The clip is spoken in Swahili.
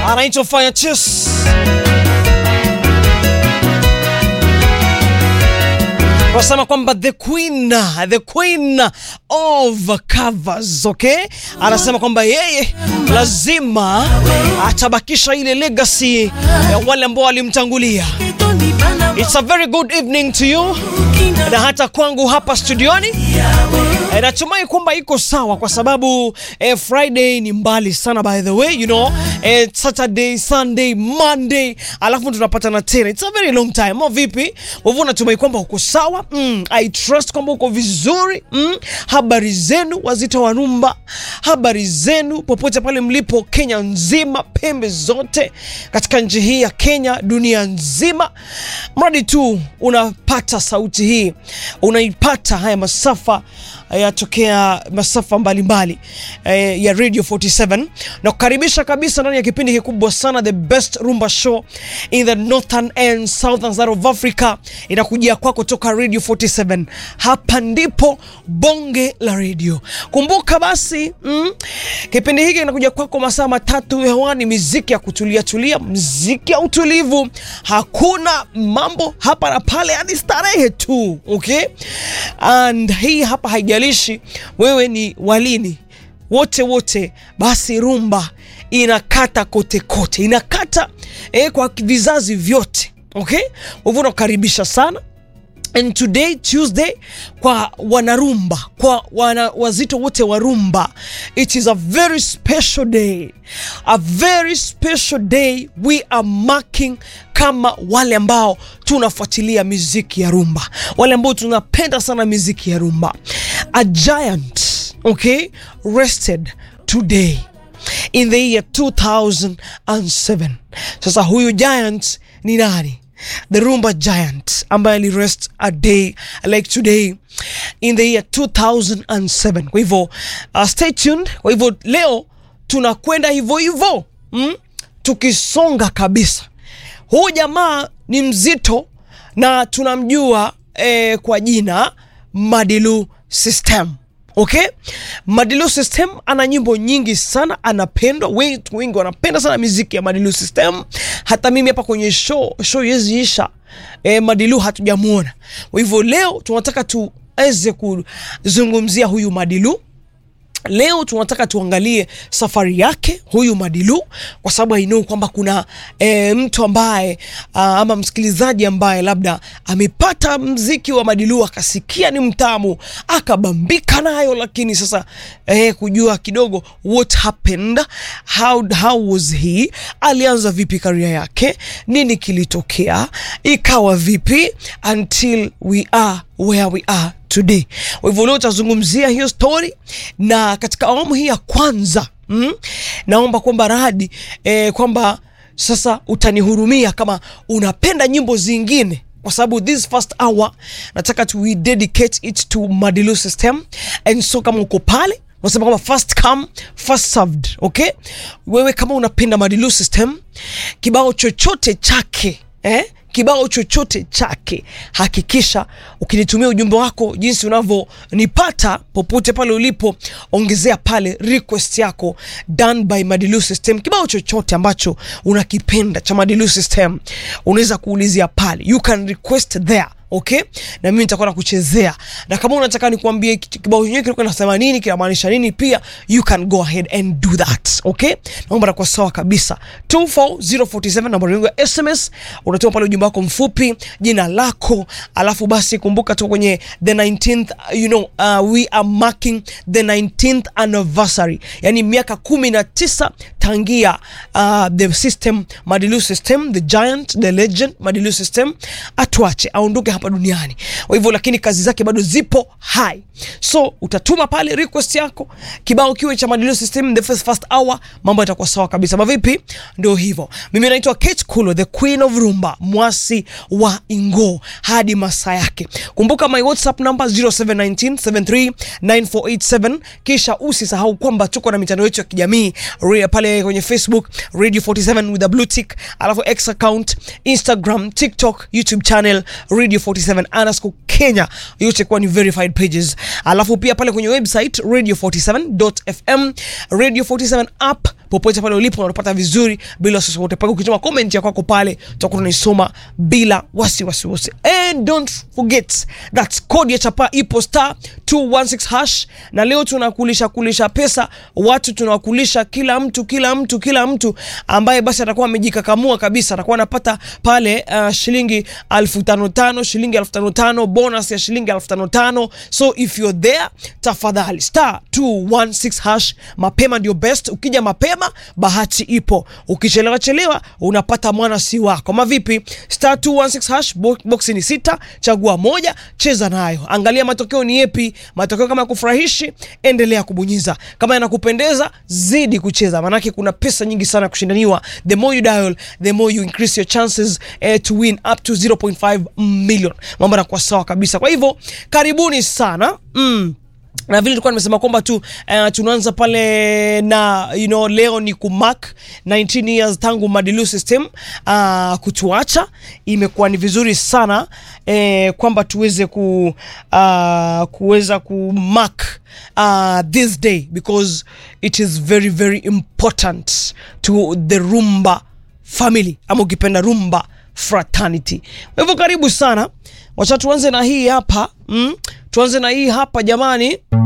anaitwa Fire Chess. Wasema kwamba the queen, the queen of covers, okay? Anasema kwamba yeye lazima atabakisha ile legacy ya wale ambao walimtangulia. It's a very good evening to you na hata kwangu hapa studioni. E, natumai kwamba iko sawa kwa sababu eh, Friday ni mbali sana by the way you know eh, Saturday, Sunday, Monday alafu tunapatana tena. It's a very long time. Mo vipi? Wewe natumai kwamba uko sawa? Mm, I trust kwamba uko vizuri. Mm, habari zenu wazito wa rumba, habari zenu popote pale mlipo Kenya nzima, pembe zote katika nchi hii ya Kenya, dunia nzima, mradi tu unapata sauti hii, unaipata haya masafa yatokea masafa mbalimbali eh, ya Radio 47 na kukaribisha kabisa ndani ya kipindi kikubwa sana the best rumba show in the northern and southern side of Africa inakujia kwako toka Radio 47. Hapa ndipo bonge la radio. Kumbuka basi mm, kipindi hiki kinakuja kwako masaa matatu hewani, miziki ya kutulia tulia, mziki ya utulivu, hakuna mambo hapa na pale, hadi starehe tu okay? And hii hapa haijalishi wewe ni walini wote wote, basi rumba inakata kote kote, inakata eh, kwa vizazi vyote okay. Hivyo nakukaribisha sana And today Tuesday, kwa wanarumba, kwa wana wazito wote wa rumba, it is a very special day, a very special day. We are marking kama wale ambao tunafuatilia miziki ya rumba, wale ambao tunapenda sana miziki ya rumba. A giant, okay, rested today in the year 2007. Sasa huyu giant ni nani? the rumba giant ambaye alirest a day like today in the year 2007 kwa hivyo uh, stay tuned kwa hivyo leo tunakwenda hivyo hivyo mm? tukisonga kabisa huu jamaa ni mzito na tunamjua eh, kwa jina Madilu System Okay, Madilu System ana nyimbo nyingi sana, anapendwa, wengi wengi wanapenda sana muziki ya Madilu System. Hata mimi hapa kwenye show show yeziisha e, Madilu hatujamuona. Kwa hivyo leo tunataka tuweze kuzungumzia huyu Madilu. Leo tunataka tuangalie safari yake huyu Madilu, kwa sababu I know kwamba kuna e, mtu ambaye a, ama msikilizaji ambaye labda amepata mziki wa Madilu akasikia ni mtamu akabambika nayo, lakini sasa e, kujua kidogo what happened, how, how was he, alianza vipi karia yake, nini kilitokea, ikawa vipi until we are where we are today. Kwa hivyo leo tutazungumzia hiyo story, na katika awamu hii ya kwanza mm, naomba kwamba radi eh, kwamba sasa utanihurumia kama unapenda nyimbo zingine kwa sababu this first hour nataka tu we dedicate it to Madilu System, and so kama uko pale nasema kama first come first served, okay. Wewe kama unapenda Madilu System, kibao chochote chake eh? kibao chochote chake, hakikisha ukinitumia ujumbe wako jinsi unavyonipata popote pale ulipo, ongezea pale request yako done by Madilu System. Kibao chochote ambacho unakipenda cha Madilu System unaweza kuulizia pale, you can request there Okay, na mimi nitakuwa nakuchezea, na kama unataka nikuambie kibao chenyewe kilikuwa nasema nini, kinamaanisha nini, pia you can go ahead and do that. Okay, naomba nakuwa sawa kabisa. 24047 namba yangu ya SMS, unatuma pale ujumbe wako mfupi, jina lako, alafu basi kumbuka tu kwenye the 19th, you know, uh, we are marking the 19th anniversary, yani miaka 19 tangia uh, the system Madilu System, the giant, the legend Madilu System atuache aondoke hapa duniani. Kwa hivyo lakini kazi zake bado zipo hai, so utatuma pale request yako, kibao kiwe cha Madilu System the first, first hour, mambo yatakuwa sawa kabisa. Mavipi? Ndio hivyo. Mimi naitwa Kate Kulo, the queen of rumba, mwasi wa Ingo hadi masaa yake. Kumbuka my WhatsApp number 0719739487, kisha usisahau kwamba tuko na mitandao yetu ya kijamii pale kwenye Facebook Radio 47 with a blue tick, alafu X account, Instagram, TikTok, YouTube channel Radio 47 47 underscore Kenya, yote kuwa ni verified pages. Alafu pia pale kwenye website radio47.fm, radio 47 app popote pale ulipo unapata vizuri bila wasiwasi wote. Pale ukituma comment ya kwako pale tutakuwa tunaisoma bila wasiwasi wote. And don't forget that code ya chapa ipo star 216 hash, na leo tunakulisha kulisha pesa watu, tunawakulisha kila mtu kila mtu kila mtu ambaye basi atakuwa amejikakamua kabisa, atakuwa anapata pale uh, shilingi elfu tano tano, shilingi elfu tano tano, bonus ya shilingi elfu tano tano. So if you're there, tafadhali star 216 hash, mapema ndio best. Ukija mapema bahati ipo, ukichelewa chelewa unapata mwana si wako. Mavipi? star 216 hash, bo box ni sita, chagua moja, cheza nayo, angalia matokeo ni yepi. Matokeo kama yakufurahishi, endelea kubonyeza. Kama yanakupendeza, zidi kucheza, maanake kuna pesa nyingi sana kushindaniwa. The more you dial, the more you increase your chances eh, to win up to 0.5 million. Mambo yanakuwa sawa kabisa. Kwa hivyo karibuni sana mm na vile tulikuwa nimesema kwamba tu uh, tunaanza pale na you know, leo ni kumark 19 years tangu Madilu system uh, kutuacha. Imekuwa ni vizuri sana eh, kwamba tuweze ku uh, kuweza kumark uh, this day because it is very very important to the Rumba family ama ukipenda Rumba fraternity. Kwa hivyo karibu sana, wacha tuanze na hii hapa mm, tuanze na hii hapa jamani.